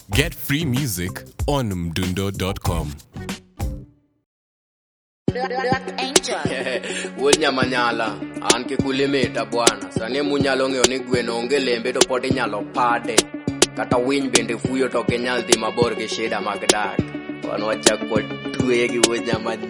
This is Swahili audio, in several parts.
Get free music on mdundo.com. Black Angel. wuod nyamanyala an kik ulimita bwana sani munyalo ng'eyo ni gweno onge lembe to pod inyalo pade kata winy bende fuyo to ok inyal dhi mabor gi shida mag dak wan wachak kod tweye gi wuod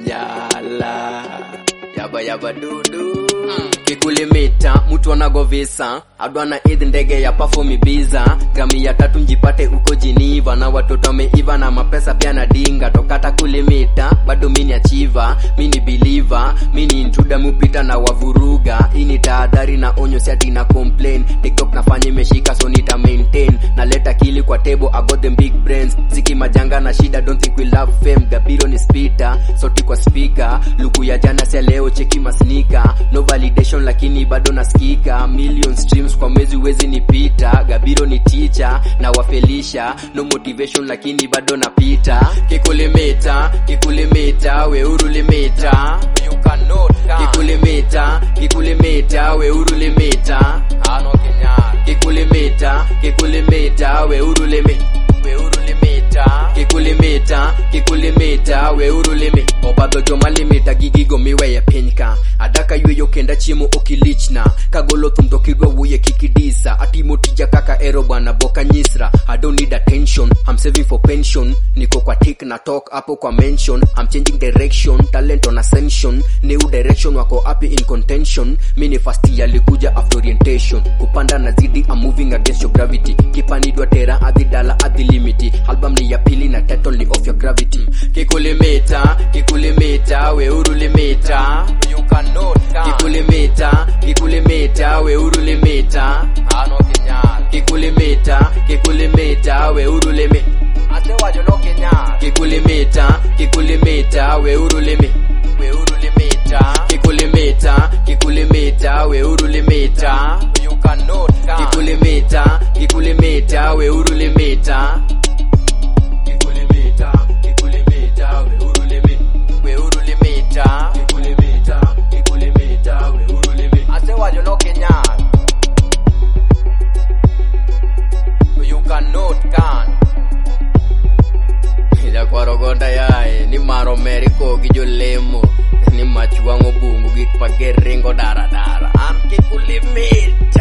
nyamanyala yaba yaba dudu kik ulimita mtu anago visa adwana idh ndege ya perform Ibiza grami ya tatu njipate uko Geneva na watoto wameiva na mapesa pia na dinga to kata kulimita bado mini achiva mini believer mini intruder mupita na wavuruga ini tahadhari na onyo siati na complain tiktok nafanya imeshika so nita maintain naleta kili kwa table I got them big brains ziki majanga na shida don't think we love fame gabiro ni spita sauti kwa speaker luku ya jana sia leo cheki masnika no validation lakini bado nasikika million streams kwa mwezi wezi nipita gabiro ni teacher na wafelisha no motivation lakini bado napita kikulimita kikulimita weuru limita you cannot kikulimita kikulimita weuru limita ano kenyana kikulimita kikulimita weuru limita weuru limita kikulimita kikulimita weuru limi obadho joma limita gi gigo miweye piny ka adaka yweyo kenda chiemo okilichna kagolo thum to kidwa wuoye kikidisa atimo tija kaka ero bwana boka nyisra i don't need attention i'm saving for pension niko kwa tik na talk hapo kwa mention i'm changing direction talent on ascension new direction wako happy in contention mini fast yalikuja after orientation kupanda na zidi i'm moving against your gravity kipanidwa tera adhi dala adhi limiti album ni ya pili na title ni off your gravity kikulimita kikulimita weuru limita you cannot kikulimita kikulimita weuru limita ano kinyal kikulimita kikulimita weuru limita asewajo no kinyal kikulimita kikulimita weuru limi weuru limita kikulimita kikulimita weuru limita you cannot kikulimita kikulimita weuru limita kikulimita kikulimita weuru limi weuru limita kikulimita kikulimita weuru limi asewajo no kinyal you cannot can jakwaragonda yaye ni maro meriko gi jolemo ni mach wang'o bungu gik mager ringo daradara an kikulimit